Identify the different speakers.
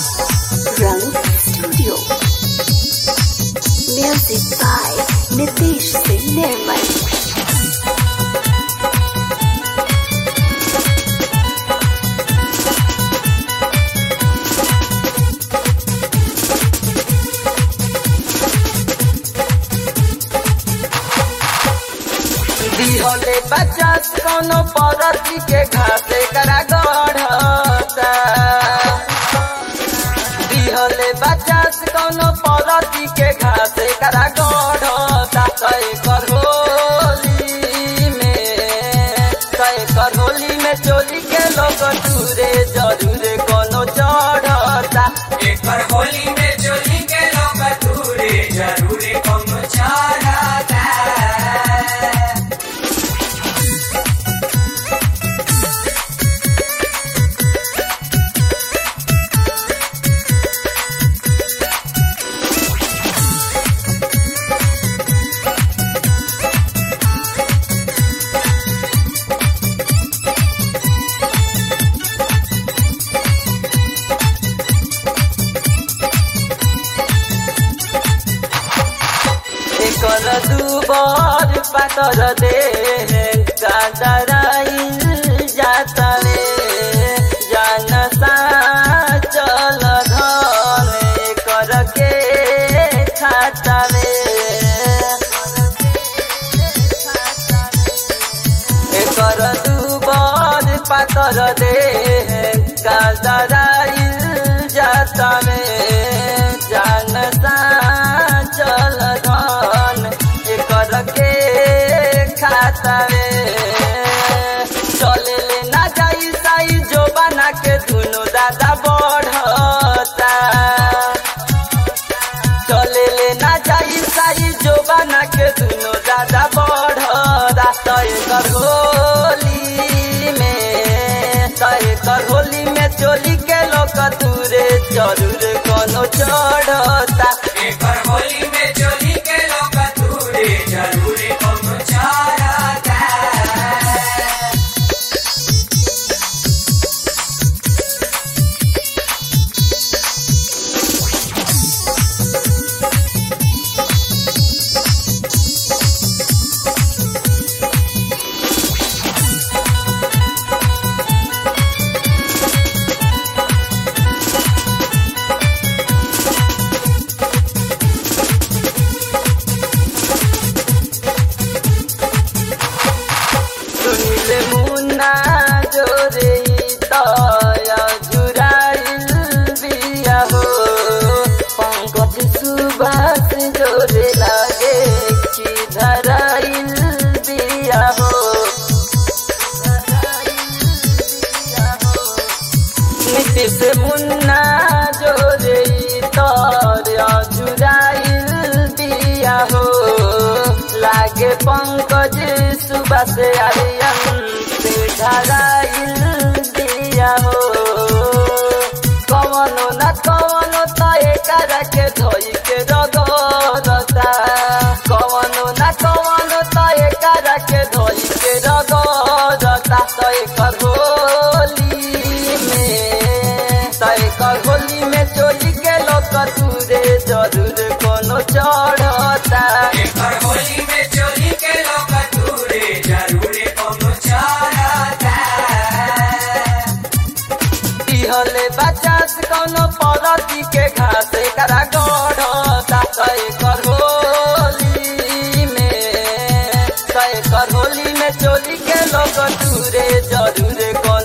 Speaker 1: Rang Studio. Music by Nitish Singh Nirmal.
Speaker 2: दिहले पचास कोनो परती के घासे करा गढ़ता दिहले पचास कोनो परती के घासे करा गढ़ता कई कर होली में कई कर होली में चोली के लोग दूरे जरूर कोनो चढ़ता
Speaker 3: एकर होली में चोली के लोग दूरे जरूर कम चाहता
Speaker 2: एकर दुबर पातर दे कादराइल जाता रे जान सा चल धन एकर के खाता रे एकर दुबर पातर दे कादराइल जाता रे जान सा चल धन एकर के खाता रे चले ले ना जाई साई जो बना के दुनो दादा बढ़ता चले ले ना जाई साई जो बना के दुनो दादा बढ़ता तय कर होली में तय कर होली में चोली के लोग दूरे जरूर कोनो चढ़ता
Speaker 3: एकर होली में चोली के लोग दूरे जरूर कम चाहता
Speaker 2: सुनिले मुन्ना जोरे तया जुराइल बिया हो पंकज सुबास जोरे लागे कि धराइल बिया हो नीतीश मुन्ना जोरे तया जुराइल बिया हो लागे पंकज सुबह से आर्यन से धराइल दिया हो कवनो न कवनो त एकर के धोई के रगरता कवनो न कवनो त एकर के धोई के रगरता त एकर होली में त एकर होली में चोली के लोग दूरे जरूर कोनो चढ़ता
Speaker 3: एकर होली में चोली के लोग दूरे जरूर कम चाहता
Speaker 2: दिहले बचास कोनो परती के घास करा गढ़ता कई कर होली में कई कर होली में चोली के लोग दूरे जरूर कोनो